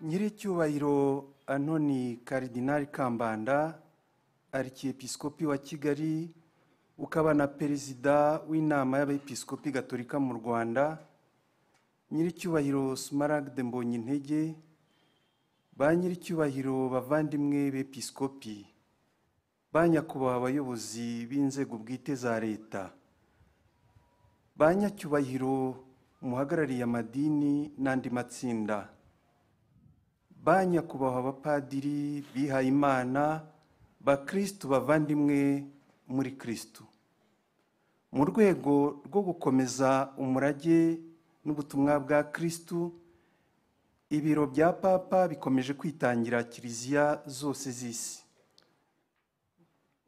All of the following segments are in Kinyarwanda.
nyiricyubahiro anoni karidinari kambanda arikiyepisikopi wa kigali ukaba na perezida w'inama y'abepisikopi gatorika mu rwanda nyiricyubahiro smaragde mbonyintege ba nyiricyubahiro bavandimwe b'episikopi ba nyakubahwa abayobozi b'inzego bwite za leta ba nyacyubahiro umuhagarariye amadini n'andi matsinda ba nyakubahwa abapadiri bihaye imana bakirisitu bavandimwe muri kirisitu mu rwego rwo gukomeza umurage n'ubutumwa bwa kirisitu ibiro bya papa bikomeje kwitangira kiliziya zose z'isi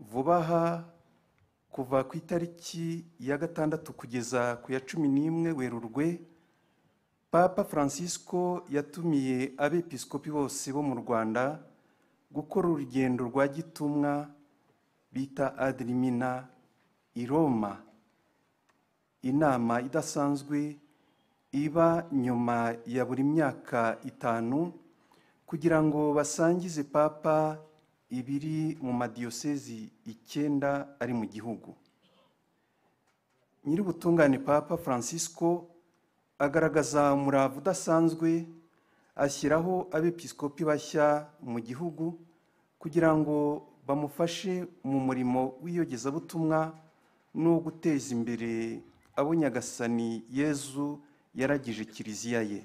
vuba aha kuva ku itariki ya gatandatu kugeza ku ya cumi n'imwe werurwe papa francisco yatumiye abepisikopi bose bo mu rwanda gukora urugendo rwa gitumwa bita adirimina i roma inama idasanzwe iba nyuma ya buri myaka itanu kugira ngo basangize papa ibiri mu madiyosezi icyenda ari mu gihugu nyir'ubutungane papa francisco agaragaza umurava udasanzwe ashyiraho abepisikopi bashya mu gihugu kugira ngo bamufashe mu murimo w'iyogezabutumwa no guteza imbere abo nyagasani yezu yaragije kiliziya ye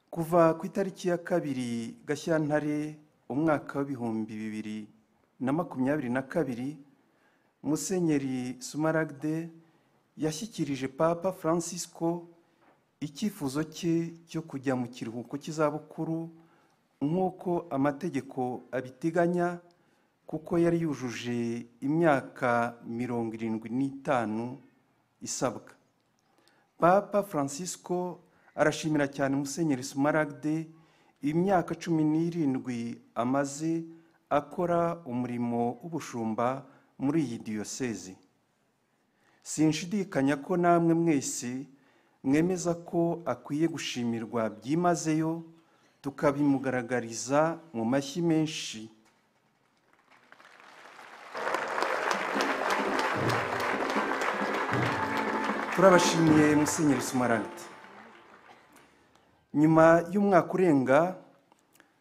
kuva ku itariki ya kabiri gashyantare umwaka w'ibihumbi bibiri na makumyabiri na kabiri musenyeri sumaragde yashyikirije papa francisco icyifuzo cye cyo kujya mu kiruhuko cy'izabukuru nk'uko amategeko abiteganya kuko yari yujuje imyaka mirongo irindwi n'itanu isabwa papa francisco arashimira cyane musenyeri sumaragde imyaka cumi n'irindwi amaze akora umurimo w'ubushumba muri iyi diyoseze sinshidikanya ko namwe mwese mwemeza ko akwiye gushimirwa byimazeyo tukabimugaragariza mu mashyi menshi turabashimiye musenyeri sumaragde nyuma y'umwaka urenga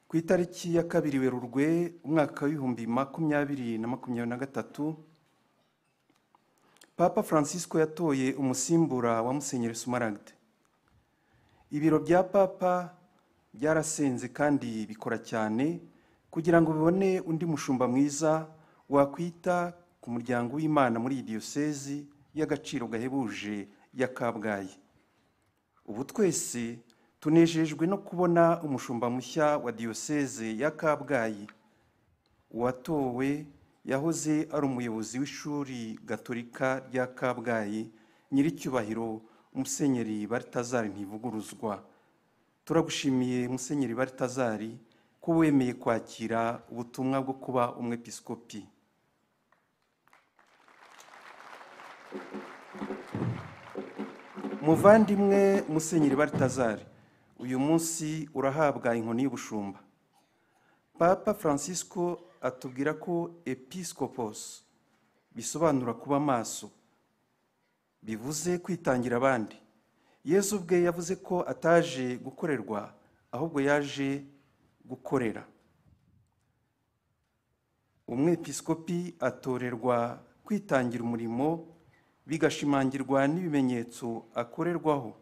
ku itariki ya kabiri werurwe umwaka w'ibihumbi makumyabiri na makumyabiri na gatatu papa francisco yatoye umusimbura wa musenyeri sumaragde ibiro bya papa byarasenze kandi bikora cyane kugira ngo bibone undi mushumba mwiza wakwita ku muryango w'imana muri iyi diyosezi y'agaciro gahebuje ya kabgayi ubu twese tunejejwe no kubona umushumba mushya wa diyoseze ya kabgayi uwatowe yahoze ari umuyobozi w'ishuri gatorika rya kabgayi nyiricyubahiro musenyeri baritazari ntivuguruzwa turagushimiye musenyeri baritazari ko wemeye kwakira ubutumwa bwo kuba umwepisikopi muvandimwe musenyeri baritazari uyu munsi urahabwa inkoni y'ubushumba papa francisco atubwira ko episkopos bisobanura kuba amaso bivuze kwitangira abandi yezu ubwe yavuze ko ataje gukorerwa ahubwo yaje gukorera umwepiskopi atorerwa kwitangira umurimo bigashimangirwa n'ibimenyetso akorerwaho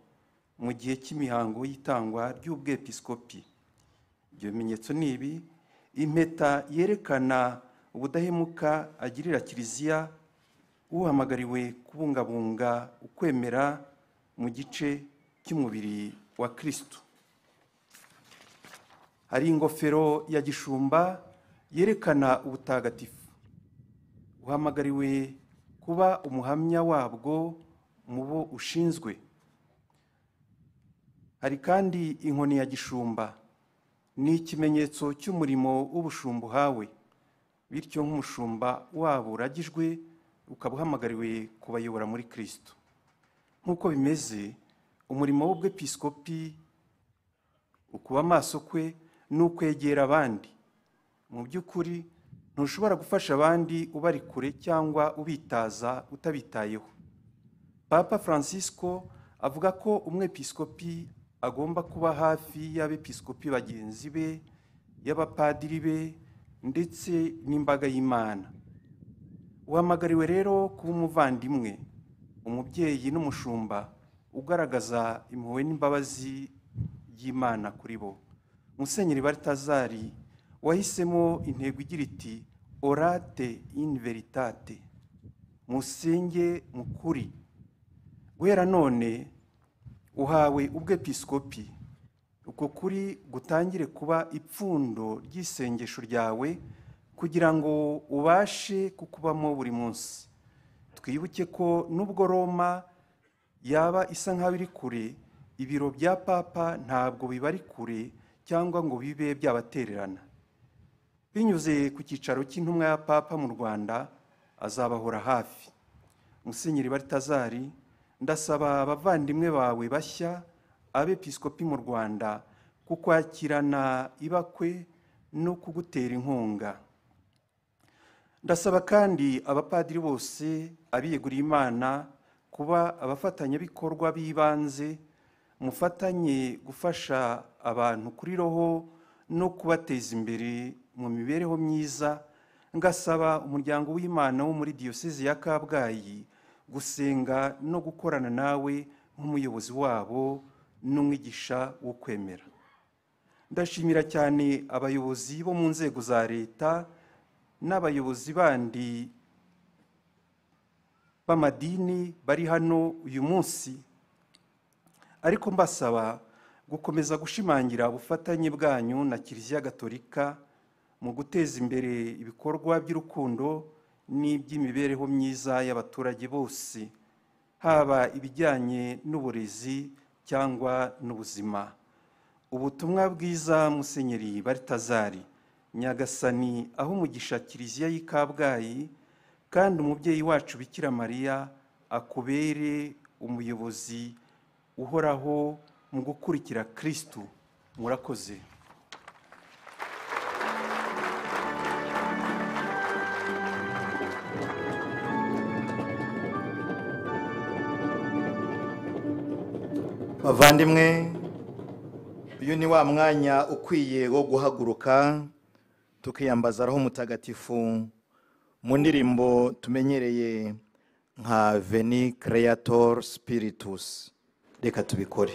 mu gihe cy'imihango y'itangwa ry'ubwepisikopi ibyo bimenyetso ni ibi impeta yerekana ubudahemuka agirira kiliziya uhamagariwe kubungabunga ukwemera mu gice cy'umubiri wa kirisitu hari ingofero ya gishumba yerekana ubutagatifu uhamagariwe kuba umuhamya wabwo mu bo ushinzwe hari kandi inkoni ya gishumba ni ikimenyetso cy'umurimo w'ubushumba uhawe bityo nk'umushumba wabo uragijwe ukaba uhamagariwe kubayobora muri kirisito nk'uko bimeze umurimo w'ubwepiskopi ukuba amaso kwe ni ukwegera abandi mu by'ukuri ntushobora gufasha abandi ubari kure cyangwa ubitaza utabitayeho papa francisco avuga ko umwepiskopi agomba kuba hafi y'abepiskopi bagenzi be y'abapadiri be ndetse n'imbaga y'imana uhamagariwe rero kuba umuvandimwe umubyeyi n'umushumba ugaragaza impuhwe n'imbabazi y'imana kuri bo musenyeri baritazari wahisemo intego igira iti orate ini veritate musenge mu kuri guhera none uhawe ubwepiskopi uko kuri gutangire kuba ipfundo ry'isengesho ryawe kugira ngo ubashe kukubamo buri munsi twibuke ko nubwo roma yaba isa nk'aho iri kure ibiro bya papa ntabwo bibari kure cyangwa ngo bibe byabatererana binyuze ku cyicaro cy'intumwa ya papa mu rwanda azabahora hafi musenyeri baritazari ndasaba abavandimwe bawe bashya abepiskopi mu rwanda kukwakirana ibakwe no kugutera inkunga ndasaba kandi abapadiri bose abiyeguriye imana kuba abafatanyabikorwa b'ibanze mufatanye gufasha abantu kuri roho no kubateza imbere mu mibereho myiza ngasaba umuryango w'imana wo muri diyoseze ya kabgayi gusenga no gukorana nawe nk'umuyobozi wabo n'umwigisha wo kwemera ndashimira cyane abayobozi bo mu nzego za leta n'abayobozi bandi b'amadini bari hano uyu munsi ariko mbasaba gukomeza gushimangira ubufatanye bwanyu na kiliziya gatolika mu guteza imbere ibikorwa by'urukundo n'iby'imibereho myiza y'abaturage bose haba ibijyanye n'uburezi cyangwa n'ubuzima ubutumwa bwiza musenyeri baritazari nyagasani aho umugisha kiliziya y'i kabgayi kandi umubyeyi wacu bikira mariya akubere umuyobozi uhoraho mu gukurikira kirisitu murakoze bavandimwe uyu ni wa mwanya ukwiye wo guhaguruka tukiyambaza roho mutagatifu mu ndirimbo tumenyereye nka veni creator spiritus reka tubikore